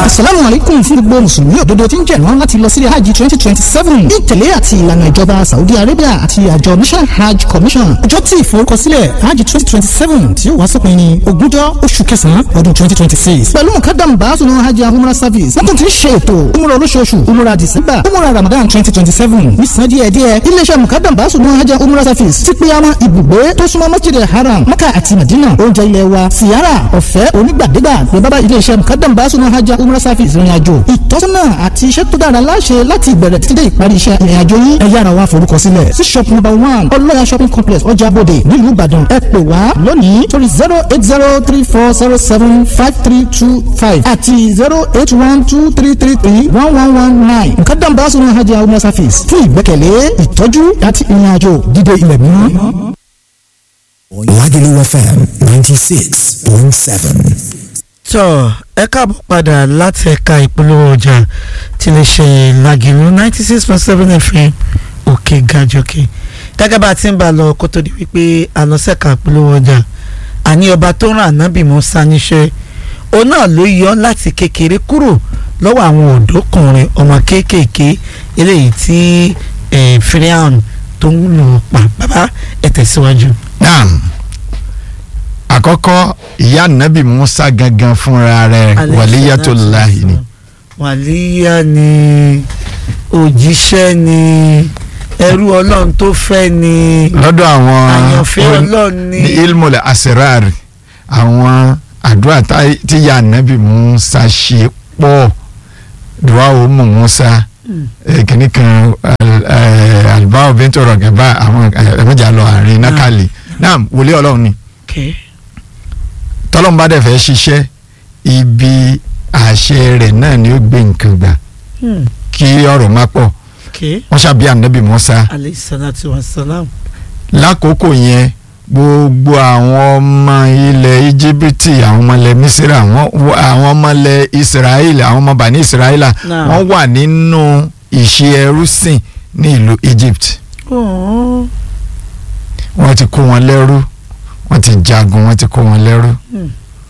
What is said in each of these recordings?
asalaamu aleykum fún gbogbo mùsùlùmí òdodo tí ń jẹ̀rán láti lọ sílé hajj twenty twenty seven ní ìtẹ̀lé àti ìlànà ìjọba saudi arabia àti àjọ national hajj commission ọjọ́ tí ìforúkọsílẹ̀ hajj twenty twenty seven tí yóò wá sópin ní ogúnjọ́ oṣù kẹsàn-án ọdún twenty twenty six pẹ̀lú mukadam baasunu hajj umrah service wọ́n tún ti ń ṣe ètò umrah olóṣooṣù umrah december umrah ramadan twenty twenty seven ní san díẹ̀ díẹ̀ iléeṣẹ́ mukadam baasunu hajj umrah service ti pe àwọn ibùgbé tó súnmọ́ masjid haram maka àti madina oúnjẹ ilẹ̀ wa siyara ọ̀fẹ́ onígbàdégbà ní bábá iléeṣẹ́ mukadam baasunu hajj umrah service ìrìn àjò ìtọ́sọ́nà àti iṣẹ́ tó dára láṣẹ láti ìbẹ̀rẹ̀ títí dé ìparí iṣẹ́ ìrìn àjò yín ẹ yára wá forúkọ sílẹ̀ sí shop number one ọlọ́yà shopping complex ọjà bòde nílùú ìbàdàn ẹ pè wá lónìí torí zero eight zero three four zero seven five three two five àti zero eight one two three three three one one one nine mukadam baasunu hajj umrah service fún ìgbẹ́kẹ̀lé ìtọ́jú àti ìrìn àjò dídé ilẹ̀ mímọ́. Lagelu FM 96.7. tọ́ ẹ káàbọ̀ padà láti ẹ̀ka ìpolówó ọjà tí lè ṣe Lagelu ninety six point seven fm òkè gàjọkè gẹ́gẹ́ bá a ti ń bá a lọ kó tó di wípé àlọ́sẹ̀ka ìpolówó ọjà àní ọba tó rán ànábì Mùsá níṣẹ́ òun náà ló yọ láti kékeré kúrò lọ́wọ́ àwọn ọ̀dọ́kùnrin ọmọ kéékèèké eléyìí tí Firaun tó ń lù pa bàbá ẹ̀ tẹ̀síwájú. naam àkọ́kọ́ ìyá nàbì musa gangan fúnra rẹ̀ wàlíyàtòláhì ni wàlíyà ni òjíṣẹ́ ni ẹrú ọlọ́run tó fẹ́ ni lọ́dọ̀ àwọn àyànfẹ́ on- ọlọ́run ni ní ilmọ̀lẹ̀ asirari àwọn àdúrà tá- tí ìyá nàbì musa ṣe pọ̀ dùwà òmù musa kìnnì kan alibáwò bẹ́ntò rọ̀gẹ̀bá àwọn ẹ̀mẹ́jà lọ àárín nákàlì naam wòlíì ọlọ́run ni Okay. tọ́lọ́mùbá dẹ̀ fẹ́ ṣiṣẹ́ ibi àṣẹ rẹ̀ náà ni ó gbé nǹkan gbà Hmm. kí ọ̀rọ̀ má pọ̀ Okay. wọ́n ṣàbí ànábì Mùsá alayhi salatu wa salam. lákòókò yẹn gbogbo àwọn ọmọ ilẹ̀ íjíbítì àwọn ọmọ ilẹ̀ mísírà wọ́n- wọ́n- àwọn ọmọ ilẹ̀ israẹli àwọn ọmọ bani israẹla Náà. wọ́n wà nínú ìṣe ẹrúsìn ní ìlú Egypt Oh. wọ́n ti kó wọn lẹ́rú wọ́n ti jagun wọ́n ti kó wọn lẹ́rú Hmm.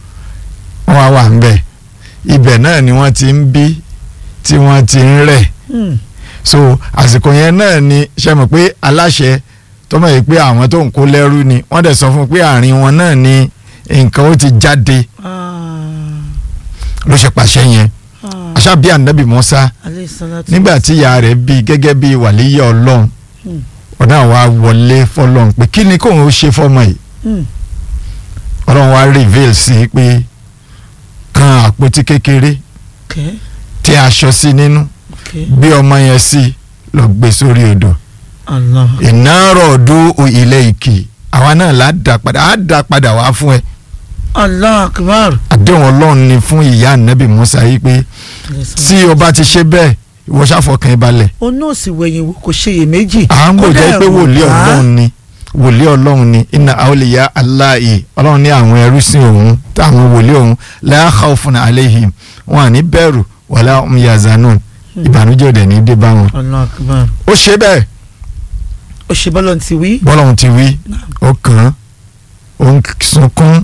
wọ́n wá wà ń bẹ̀ ibẹ̀ náà ni wọ́n ti ń bí tí wọ́n ti ń rẹ̀ Hmm. so àsìkò yẹn náà ni ṣe mọ̀ pé aláṣẹ tó mọ̀ yìí pé àwọn tó ń kó lẹ́rú ni wọ́n dẹ̀ sọ fún un pé àárín wọn náà ni nǹkan ó ti jáde Ah. ló ṣe pàṣẹ yẹn Ah. àṣà bíi ànábì Mùsá alayhi salatu nígbà tí ìyá rẹ̀ bí gẹ́gẹ́ bí wàlíyé ọlọ́run Hmm. ọ̀nà wa wọlé fọlọ́run pé kí ni kóun ó ṣe fọmọ yìí Hmm. ọlọ́run wa reveal sí i pé kan àpótí kékeré Okay. tí aṣọ sí nínú Okay. gbé ọmọ yẹn sí lọ gbé sórí odò Allah. ìnáró ọdún ilé ìkì àwa náà là á dà padà á dà padà wá fún ẹ Allah akbar. àdéhùn ọlọ́run ni fún ìyá ànábì Musa yìí pé Alayhi salatu. tí o bá ti ṣe bẹ́ẹ̀ ìwọ ṣàfọkàn ẹ balẹ̀ o náà sì wẹ̀yìn wò kò ṣe iyèméjì. à ń gbọ́ Kódà jẹ́ pé ẹ̀rù wòlíì bà á. ọlọ́run ni wòlíì ọlọ́run ni inna awliya Allahi ọlọ́run ní àwọn ẹrúsìn òun táwọn wòlíì òun la khawfun alayhim wọn à ní bẹ̀rù wala hum yazanun ìbànújẹ́ òdẹ̀ ní dé bá wọn. Allah akbar. ó ṣe bẹ́ẹ̀ o ṣe bọ́lọ̀ ti wí. bọ́lọ́run ti wí ó kàn án ó ń sunkún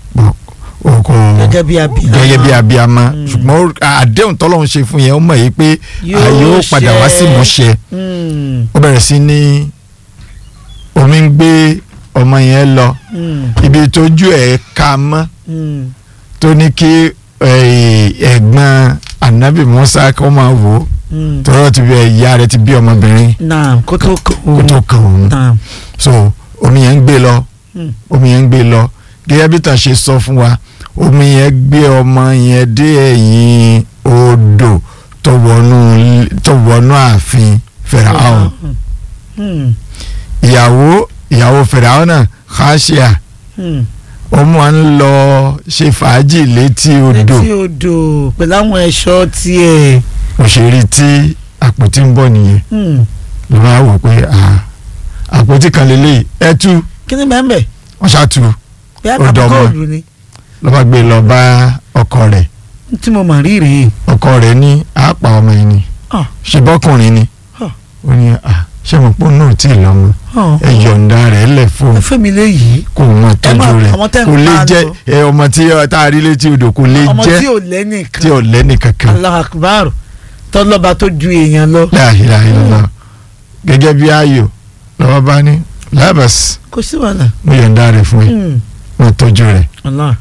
ó kò gẹ́gẹ́ bí abiyamọ. gẹ́gẹ́ bí abiyamọ Mm. ṣùgbọ́n ó- àdéhùn tọ́lọ́run ṣe fún yẹn ó mọ̀ yìí pé Yóò ààyè ó padà wá sí ṣẹ. ìmúṣẹ Hmm. ó bẹ̀rẹ̀ sí ní omi ń gbé ọmọ yẹn lọ Hmm. ibi tójú ẹ̀ ká mọ́ Hmm. tó ní kí eh, ẹ̀gbọ́n anabi musa kó máa wò ó Hmm. tọ́lọ́ ti bí ìyá rẹ̀ ti bí ọmọbìnrin naam kó tó kàn kó tó kàn òun naam. so omi yẹn ń gbé lọ Hmm. omi yẹn ń gbé lọ gẹ́gẹ́ bí tàn ṣe sọ fún wa omi yẹn gbé ọmọ yẹn dé ẹ̀yìn odò tó wọnú tó wọnú ààfin Fáráò Hmm. ìyàwó ìyàwó Fáráò náà Khashia Hmm. ó máa ń lọ ṣe fàájì létí odò létí odò pẹ̀lú àwọn ẹ̀ṣọ́ tiẹ̀. òṣèré tí àpótí ń bọ̀ nìyẹn Hmm. ló máa wò pé ah, àpótí kan lélẹ́yìí ẹ tú kí ni bẹ́ẹ̀ bẹ́ẹ̀ wọ́n ṣáàtú bí Ó dọ̀mọ́. àtàkọ́ọ̀lù ni ló bá gbé lọ bá ọkọ rẹ̀ tí mo mà rí rèé. ọkọ rẹ̀ ní àápa ọmọ yìí ni Ah. ṣe bọ́kùnrin ni Ah. ó ní à ṣé mo pọ́n náà tí ì lọ́mọ ẹ yọ̀ǹda rẹ̀ lẹ̀ fún ẹ fẹ́ mi léyìí kó o máa tọ́jú máa- rẹ̀ àwọn tẹ́ ń kò lè pa jẹ́ lọ. ẹ ọmọ tí ọ tá a rí létí odò kò lè ọmọ tí jẹ́ ò lẹ́nìkan tí ò lẹ́nì kankan Allahu Akbar tọ́lọ́ba tó ju èèyàn lọ la ilaha illallah gẹ́gẹ́ bí ayò lọ́wọ́ bá ní lábàs kò sí wàhálà mo yọ̀ǹda rẹ̀ fún yín Hmm. mo tọ́jú rẹ̀ Allah.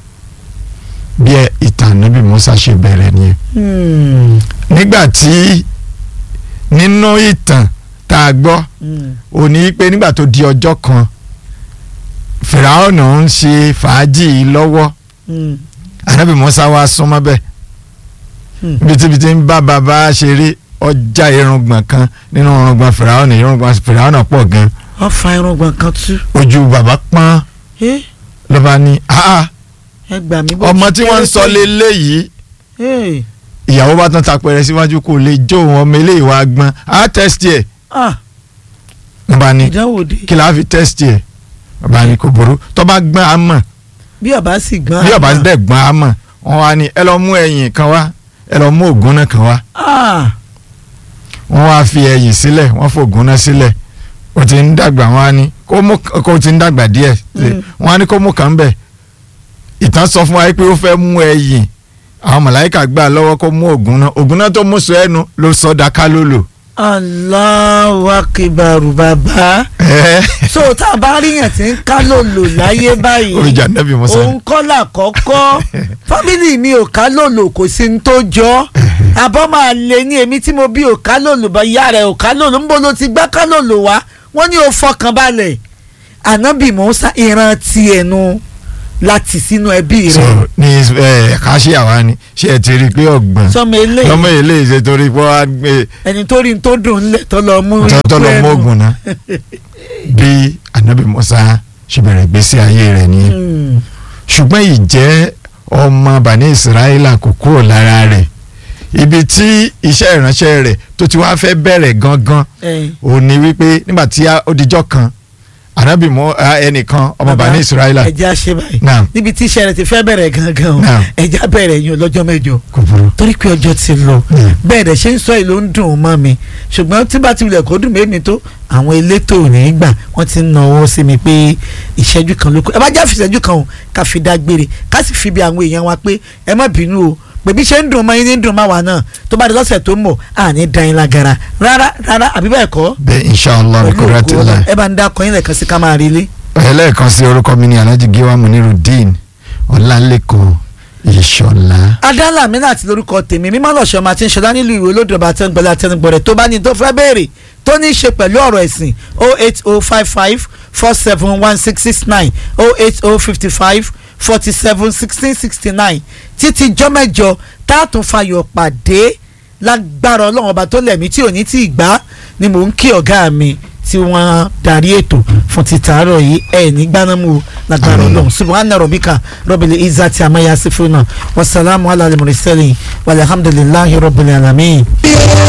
bí ẹ ìtàn níbi Musa ṣe bẹ̀rẹ̀ nìyẹn Hmm. nígbà tí nínú ìtàn tá a gbọ́ Hmm. ò ní pé nígbà tó di ọjọ́ kan fìràwọ̀nà ń ṣe fàájì lọ́wọ́ Hmm. ànábì Musa wá súnmọ́ bẹ́ẹ̀ Hmm. bitibiti ń bá bàbá ṣeré ọjà irùngbọ̀n kan nínú irùngbọ̀n fìràwọ̀nà irùngbọ̀n fìràwọ̀nà pọ̀ gan wọ́n fa irùngbọ̀n kan tú ojú bàbá pọ́n Eh, lọ́ba ní "Ah, ẹ gbà mí bó ọmọ ti tí wọ́n ń kéré sọ tó yìí." lélẹ́yìí Eh, ìyàwó bá tán tapẹ̀rẹ̀ síwájú kó lè jó òun ọmọ eléyìí wá gbọ́n á tẹ́sítì ẹ̀ ah lọ́ba ní ìdánwò dé kí la fi tẹ́sítì ẹ̀ bàbá ní kò burú tó bá gbọ́n á mọ̀ bí ọba sì gbọ́n bí ọba àgbà. dẹ̀ gbọ́n á mọ̀ wọ́n wá ní ẹ lọ mú ẹyìn kan wá ẹ lọ mú ògùn náà kan wá ah wọ́n wá fi ẹyìn sílẹ̀ wọ́n fògùn náà sílẹ̀ ó ti ń dàgbà wọ́n á ní kó mú kó ti ń dàgbà díẹ̀ Mm. wọ́n á ní kó mú kàn bẹ̀ ìtàn sọ fún wa pé ó fẹ́ mú ẹyìn àwọn màláìka gbà lọ́wọ́ kó mú ògùn náà ògùn náà tó mú sọ ẹnu ló sọ daka lólò. Allahu Akbar bàbá so tá a bá ríyàn tí ń ká lòlò láyé báyìí oríjà nẹ́bí musa òun kọ́ là kọ́kọ́ fámìlì mi ò ká lòlò kò sí ní tó jọ àbọ̀ máa lè ní èmi tí mo bí ò ká lòlò bá ìyá rẹ̀ ò ká lòlò ń bọ́ ló ti gbá ká lòlò wá wọ́n ní o fọkàn balẹ̀ ànábì Mùsá ìran tiẹ̀ nu láti sínú ẹbí so rẹ̀ ní ẹ ká ṣe àwa ni ṣé ẹ ti rí i pé ọgbọ̀n sọmọ eléyìí lọ́mọ eléyìí ṣe torí pé wọ́n á gbé ẹni tó rí n tó dùn ńlẹ̀ tó lọ mú tọ́tọ́ lọ ikú mú ẹnu. ògùn náà bí anabi musa ṣe bẹ̀rẹ̀ gbèsè ayé rẹ̀ nìyẹn Hmm. ṣùgbọ́n ìjẹ́ ọmọ bani israẹla kò kúrò lára rẹ̀ ibi tí iṣẹ́ ìránṣẹ́ rẹ̀ tó ti wá fẹ́ bẹ̀rẹ̀ gangan Eh, ò ní wípé nígbà tí a- ó dijọ́ kan anabi mọ ẹnìkan ọmọ bàbá, bani israẹla ẹjẹ́ àṣẹ báyìí Naam. níbi tí iṣẹ́ rẹ̀ ti fẹ́ bẹ̀rẹ̀ gangan o Naam. ẹjẹ́ bẹ̀rẹ̀ yín lọ́jọ́ mẹ́jọ kò burú torí pé ọjọ́ ti lọ Mm. bẹ́ẹ̀ dẹ̀ ṣe ń sọ èlò ń dùn ún mọ́ mi ṣùgbọ́n tí bá ti wulẹ̀ kó dùn mí tó àwọn elétò ò ní í gbà wọ́n ti ń náwó sí mi pé ìṣẹ́jú kan ló kù ẹ bá já fi ìṣẹ́jú kan o ká fi dágbére ká sì fi bí àwọn èèyàn wa pé ẹ má bínú o pèbí ṣe ń dùn mọ́ yín ní dùn má wa náà tó bá di lọ́sẹ̀ tó ń bọ̀ àní dan yín lágara rárá rárá àbí bẹ́ẹ̀ kọ́ bẹ́ẹ̀ inshallah pẹ̀lú kò rẹ́ ògo tẹ́lẹ̀ Ọlọ́run. ẹ bá ń dákọ̀ yín lẹ́ẹ̀kan sí ká máa rí ilé. ẹlẹ́ẹ̀kan sí orúkọ mi ní alhaji giwa munirudeen ọlálẹ́kọ̀ọ́ ìṣọ̀lá. adala mi náà ti lórúkọ tèmi mímọ́ lọ́sọ̀ máa ti ń ṣọlá nílùú ìwé olódùbà àtẹnugbọ̀lẹ̀ àtẹnugbọ̀rẹ̀ tó bá ní tó fẹ́ béèrè tó ní í ṣe pẹ̀lú ọ̀rọ̀ ẹ̀sìn o eight o five five four seven one six six nine o eight o fifty five forty seven sixteen sixty nine títí jọ́mẹ́jọ táàtún fayọ̀ pàdé lágbára ọlọ́run ọba tó lẹ̀mí tí ò ní tí ì gbá ni mò ń kí ọ̀gá mi tí wọ́n darí ètò fún títàárọ̀ yìí ẹ̀ ní gbanámù lágbára Àmín. ọlọ́run subhana rabbika rabbil izzati amma yasifuna wasalaamu ala al-mursalin walhamdulillahi rabbil alamin.